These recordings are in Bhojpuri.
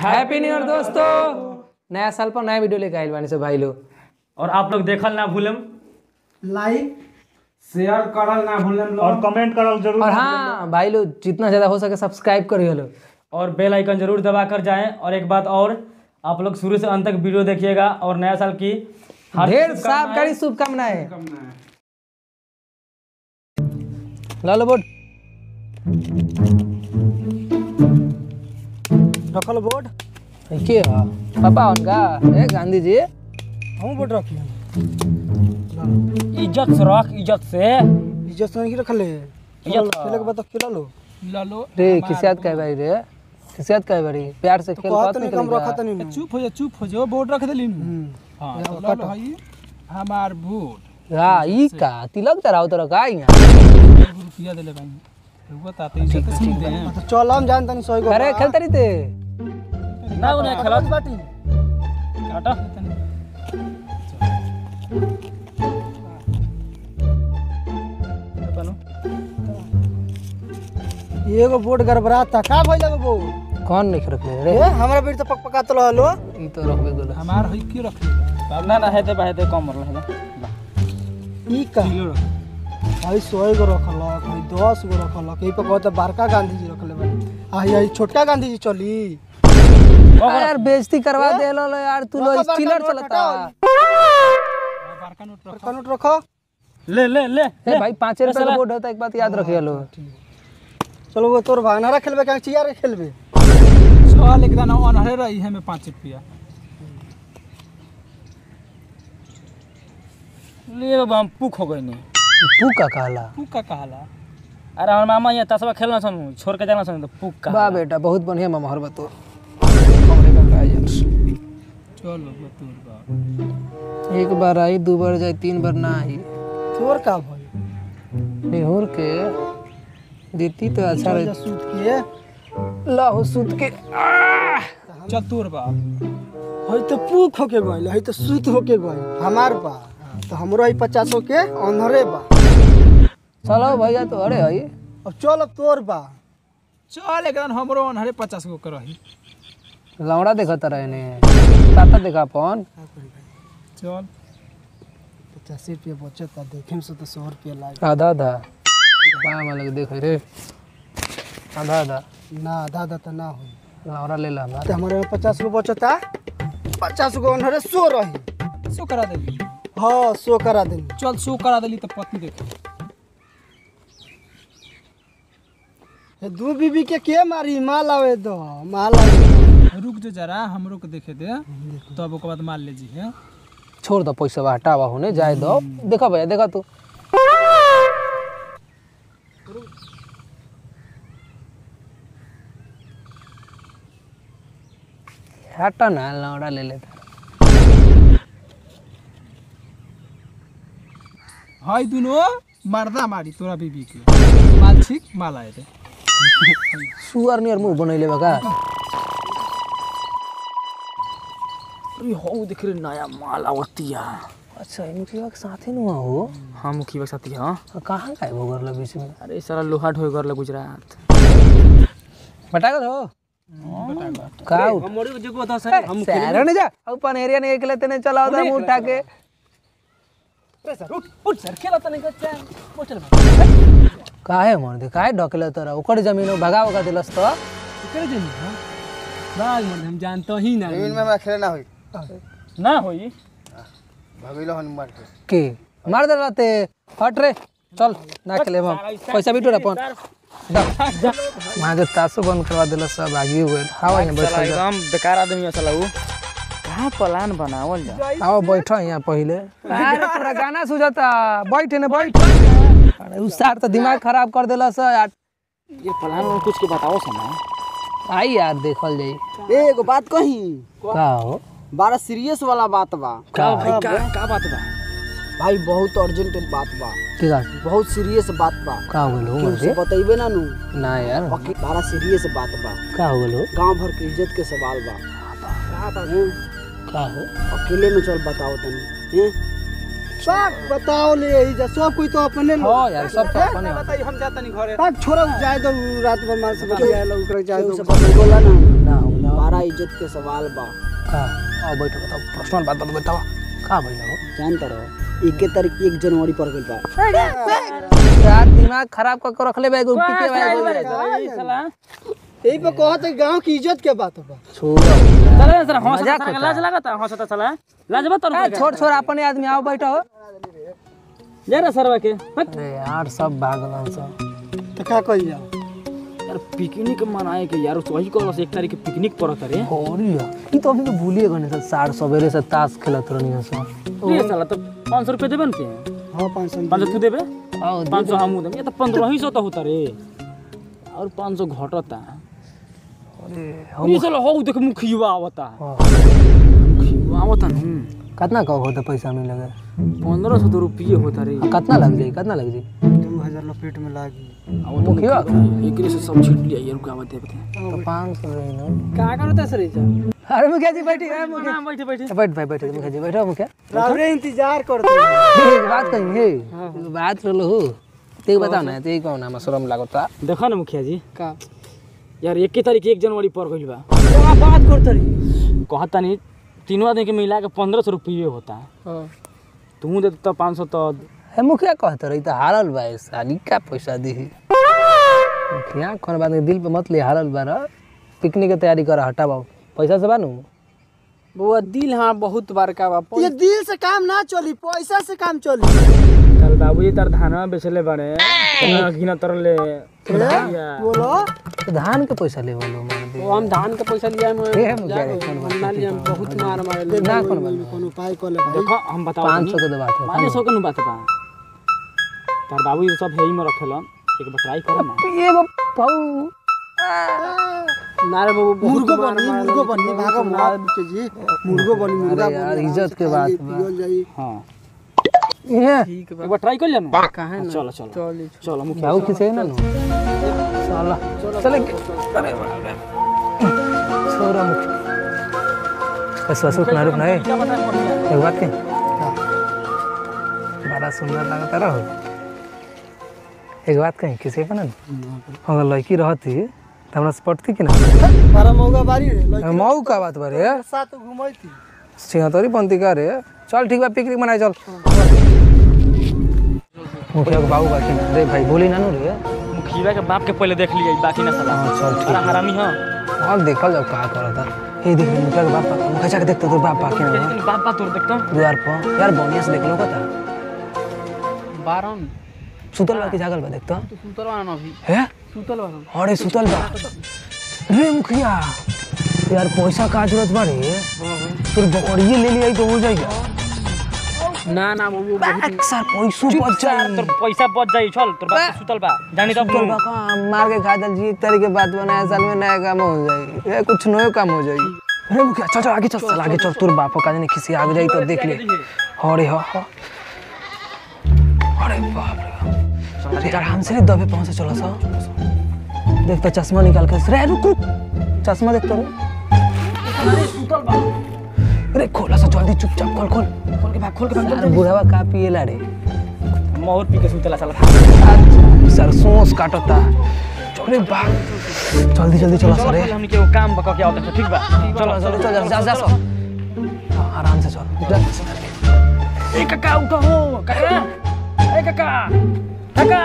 हैप्पी न्यू ईयर दोस्तों नया साल पर नया वीडियो लेके आइल बानी सब भाई लोग और आप लोग देखल ना भूलम लाइक शेयर करल ना भूलम और कमेंट करल जरूर और हाँ भाई लोग जितना ज्यादा हो सके सब्सक्राइब करिए लोग और बेल आइकन जरूर दबा कर जाएं और एक बात और आप लोग शुरू से अंत तक वीडियो देखिएगा और नया साल की हार्दिक ढेर शुभकामनाएं। साफ कड़ी शुभकामनाएं लालो बोट रखल बोर्ड के ह पापा उनका ए गांधी जी हम बोर्ड रखी इज्जत से रख इज्जत से इज्जत से नहीं रखले इज्जत खेले के बाद खेला लो लालो रे किसियत कहे बारी रे किसियत कहे बारी प्यार से खेल कहत बात नहीं नहीं हम रखत नहीं चुप हो जा चुप हो जा बोर्ड रख देली हाँ तो लालो भाई हमार बोर्ड हां ई का तिलक चढ़ाओ तो का यहाँ एगो रुपया देले भाई एगो ताते इज्जत से सुन दे तो चल हम जान तनी सही गो अरे खेलते रही थे ना उन्हें खेलत बाटी हटा एगो बोर्ड गड़बड़ाता का भइल एगो बोर्ड कौन नहीं रखले रे ए हमरा बेर तो पक पका तो रहलो ई तो रखबे गोला हमार है की रख ले ना ना हेते बाहेते कम मरल है ई का आई सौ गो रखल कोई दस गो रखल कहीं पे कहता बड़का गांधी जी रखले बानी आई आई छोटका गांधी जी चली यार बेइज्जती करवा दे लो यार तू लो बड़का चिलर नोट चलता बड़का नोट रख बड़का नोट रखो ले ले ले ए भाई पाँच रुपए का बोर्ड होता है एक बात याद रखिए लो चलो वो तोर भागनारा खेलबे का चिया खेलबे चल एक दाना अनहरे रही है में पाँच रुपया ले बाबा हम पुख हो गई नहीं तू का कहला तू का कहला अरे हमार मामा यहाँ तसवा खेलना सन छोड़ के जाना सन तो पुख का बा बेटा बहुत बढ़िया मामा हर बतो हमरे का का यार चल बाबा तोर बाप एक बार आई दो बार जाए तीन बार ना आई तोर का भइल निहुर के देती तो अच्छा रहे सूत के लाहो सूत के चल तोर बाप हई तो पूख होके गइल हई तो सूत होके गइल हमार बा तो हमरो हई पचासो के अंधरे बा चलो भैया तो अरे आई अब चल अब तोर बा चल एक दाना हमरो अनहरे पचास गो कर रही लौड़ा देखता रहे ने ताता देखा अपन चल पचासी रुपया बचत आ देखे से तो सौ रुपया लाग आधा आधा पाँव में लगे देख रे आधा आधा ना आधा आधा तो ना होई लौड़ा ले ला हमारा तो हमारे में पचास गो बचत आ पचास गो अंधरे सो रही सो करा देली हाँ सो करा देनी चल सो करा देली तो पत्नी देख ए, दू बीबी के के मारी माल आवे दो माल आवे रुक जो जरा हमरो के देखे दे तब ओकर बाद मार ले जी है छोड़ दो पैसा बा हटावा होने जाए दो देखा भैया देखा तू हटा ना लौड़ा ले लेता हाय दुनो मर्दा मारी तोरा बीबी के माल ठीक माल आए थे सुअर नियर मुंह बनैले बा का अरे हो देख रे नया माल आवतिया अच्छा इनके के साथे नुआ हो हाँ मुखिया के साथी हाँ कहाँ गायब हो गरला बीच में अरे सारा लोहा ढोए गरल गुजरात बटा गल हो का उठ हमरे जगह बता शहर ने जा अब पनेरिया ने एक लेते ने चला उधर मुंह उठा के उठ सर खेला तने का बोतल काहे मन दे काहे ढकले तोरा ओकर जमीन हो भगा भगा दिलस तो करे जनी हां बाग मन हम जानतो ही ना जमीन में हमरा खेले ना होई ना होई भगैलो हन मार के के मार दे रहते हट रे चल ना खेले हम पैसा भी टोरा अपन वहाँ के तासो बंद करवा दिलस सब आगे हुए आओ यहाँ बैठ जा एकदम बेकार आदमी है साला वो कहाँ प्लान बनावल जा आओ बैठो यहाँ पहले अरे तोरा गाना सुझता बैठ ने बैठ अरे उस सार तो दिमाग खराब कर दिलस यार ये प्लान में कुछ के बताओ समा आई यार देखल जाई ए एगो बात कही का हो बड़ा सीरियस वाला बात बा का भाई का का बात बा भाई बहुत अर्जेंट बात बा की का बहुत सीरियस बात बा का हो गेलो केहू से मर्दे बतैबे ना नू ना यार बाकी बड़ा सीरियस बात बा का हो गेलो गांव भर के इज्जत के सवाल बा हैं? का हो अकेले में चल बताओ तनी हैं? सब बताओ ले यही जा सब कोई तो अपने हो यार सब तो अपने हो। बताई हम जाता नहीं घरे बात छोड़ो जाए दो रात भर मार से बतिया लो ओकरा जाए दो सब बोला ना ना हो ना बड़ा इज्जत इज्जत के सवाल बा का आओ बैठो बताओ पर्सनल बात बात बताओ का भइल हो जानता रहो इक्के तारीख एक जनवरी पर गइल बा यार दिमाग खराब कर के रखले बे गुप्ती के बे साला यही पे कहत है गांव की इज्जत के बात बा छोड़ चले साला हंसता मजाक साला होता लाज लगता हंसता साला लाज बा तोर ए, छोड़ छोड़ अपने आदमी आओ बैठो जा रे सरवा के हट। अरे यार सब भागलन सब तो का कही जा यार पिकनिक मनाए के यार वही कहलस एक तारीख के पिकनिक पड़त रे होरी ई तो अभी तो भूलिए गने सब सार सवेरे से ताश खेलत रहनी सब रे साला तो पाँच सौ रुपये देबे न के हाँ पाँच सौ पाँच सौ तू देबे आओ पाँच सौ हमू देबे ये तो पंद्रह ही सौ तो होता रे और पाँच सौ घटता ये साला हो देख मुखिया आवता हाँ। मुखिया आवता न कितना का होता पैसा मिल लगे पंद्रह सौ तो रुपये होता रे कितना लग जाई कितना लग जाई दो हजार लपेट में लागी आवता मुखिया एकरे से सब छीट लिया ये रुका आवत है तो पाँच सौ रही ना का करता सर अरे मुखिया जी बैठी है मुखिया बैठे बैठे बैठ भाई बैठ मुखिया जी बैठो मुखिया रावरे इंतजार करते हैं। हे, एक बात कही हे एगो बात रहलो हो ते बताओ ना ते कौन ना शरम लागता देखा ना मुखिया जी का यार एक तारीख एक जनवरी पर गइल बा का बात करते रही कहता नहीं तीनों आदमी के मिला के पंद्रह सौ रुपये होता हाँ तू दे तो पाँच सौ तो हे मुखिया कहत रही तो हारल बा ए साली का पैसा दी मुखिया कौन बात नहीं दिल पे मत ले हारल बा रह पिकनिक के तैयारी कर हटा बाबू पैसा से बानू बुआ दिल हाँ बहुत बड़का बा ये दिल से काम ना चली पैसा से काम चली कल बाबू जी तार धानवा बेचले बड़े घिना तरले बोलो तो धान के पैसा ले बोलो मार दे वो हम धान के पैसा लिया में हे मुखिया रे, कौन बात ना लिया बहुत मार मारे ना कौन बात कौन उपाय कर ले भाई देखो हम बताओ पाँच सौ के तो बात है पाँच सौ के नु बात बा तार बाबू जी सब हेई में रखेलन एक बार ट्राई करो ना एगो पाऊ नारे बाबू बहुत मुर्गो मार बनी मारे मुर्गो बनी भागो मार के जी मुर्गो बनी मुर्गा अरे यार, बनी इज्जत के बात बा। पियल जाई हाँ ये एक बार ट्राई कर लेना काहे ना चलो चलो चलो मुखिया बाबू किसे ना नु साला चले के अरे बाप रे छोरा मुखिया बस बस रुकना रुकना ए एक बात के बड़ा सुंदर लगता रहो एक बात कहीं किसी का ना अगर लड़की रहती तो हमरा से पटती कि ना बारह मौगा बारी रे लड़की मऊ का बात बारे साथ घुमाई थी सिंहतरी पंथी का रे चल ठीक बा पिकनिक मनाए चल मुखिया के बाबू बाकी ना रे भाई बोली ना नु रे मुखिया के बाप के पहले देख लिया बाकी ना साला हाँ, चल ठीक अरे हरामी हाँ और देखल जाओ का करता हे देख मुखिया के बाप का मुखिया जाके देखता तो बाप बाकी ना बा। बाप बाप तोड़ देखता द्वार पर यार बढ़िया से देख लो कता बारम सुतल बा कि जागल बा देखता सुतल बा ना अभी है सुतल बा अरे सुतल बा रे मुखिया यार पैसा का जरूरत बा रे फिर बकरिए ले लिया तो हो जाएगा ना ना बाबू बैक सर पैसों बच यार जाई तोर पैसा बच जाई चल तोर बाप सुतल बा जानी तब सुतल बा का मार के खा दल जी एक तरह के बात बनाया साल में नया काम हो जाए ये कुछ नया काम हो जाए अरे मुखिया चल चल आगे चल चल आगे चल तोर बाप का नहीं किसी आगे जाई तो देख ले अरे हाँ हाँ अरे बाप रे बाप। अरे यार हमसे नहीं दबे पहुंचे चलो सा देख तो चश्मा निकाल के रे रुक रुक चश्मा देख तो अरे खोला सा जल्दी चुपचाप खोल खोल खोल के भाग खोल के भाग यार बुढ़ावा का पिएला रे मोहर पी के सुतला साला सरसों काटता अरे बाप जल्दी जल्दी चलो चलो सरे चल हमनी के वो काम बका के आवत ठीक बा चलो जल्दी चल जा जा सो हाँ, आराम से चल जा। ए काका उठो हो काका ए काका काका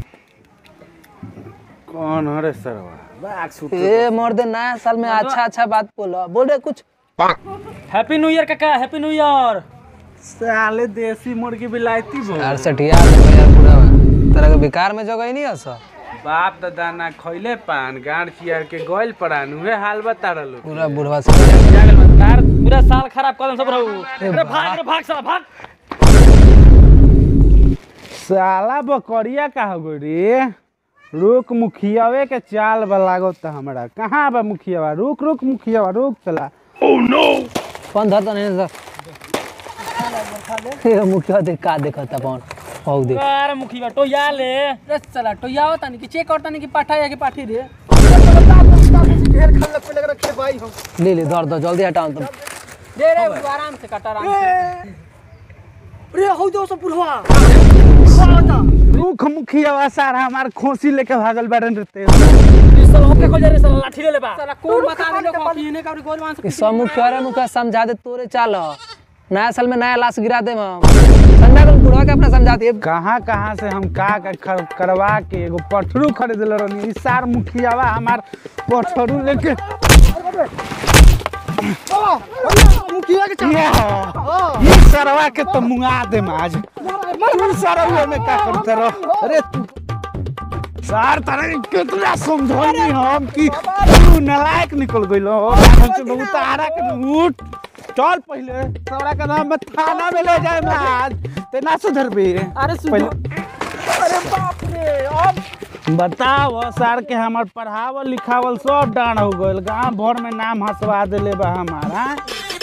कौन हरे सरवा ए मर्दे नया साल में अच्छा अच्छा बात बोलो बोल रहे कुछ हैप्पी न्यू ईयर काका हैप्पी न्यू ईयर साले देसी मुर्गी बिलायती बो यार सठिया यार पूरा तेरा के बेकार में जगह ही नहीं है सर बाप दादा ना खइले पान गांड चियार के गोइल पड़ान उहे हाल बता लो पूरा बुढ़वा से जागल मत तार पूरा साल खराब कर सब रहू अरे भाग अरे भाग साला भाग साला बकरिया का हो गई रे रुक मुखियावे के चाल बा लागत हमरा कहाँ बा मुखियावा रुक रुक मुखियावा रुक चला फोन धरता नहीं सर ये मुखिया देख का देखता कौन औ देख अरे मुखिया तो या ले रे चला तो या होता नहीं कि चेक करता नहीं कि पाठा या कि पाठी रे ढेर खान लग लग रखे भाई हम ले ले धर दो जल्दी हटाओ तुम दे रे वो आराम से काटा आराम से रे हो दो सब बुढ़वा रुक मुखियावा सारा हमार खोसी लेके भागल बाड़न रहते इस साल होके देखो जरे साला लाठी ले ले बा साला कौन बता दे लोग कि इन्हें का गोर मांस ई सब मुखिया रे मुखिया समझा दे तोरे चाल नया साल में नया लाश गिरा दे हम संडा को बुढ़वा के अपना समझाती है कहाँ कहाँ से हम का का खर, करवा के एगो पठरू खरीद ले रहनी ई सार मुखियावा हमार पठरू लेके मुखिया के ये हाँ। ये सरवा के तो मुंगा दे आज तू सरवा में का करते रहो अरे तू सार तारे कितना समझौनी हम कि तू नलायक निकल गइलो हमसे बहुत आरा के उठ चल पहले सौरा के नाम में थाना में ले जाए आज ते ना सुधर बे अरे सुनो अरे बाप रे अब बताओ सर के हमार पढ़ावल लिखावल सब डांड हो गइल गांव भर में नाम हंसवा देले बा हमारा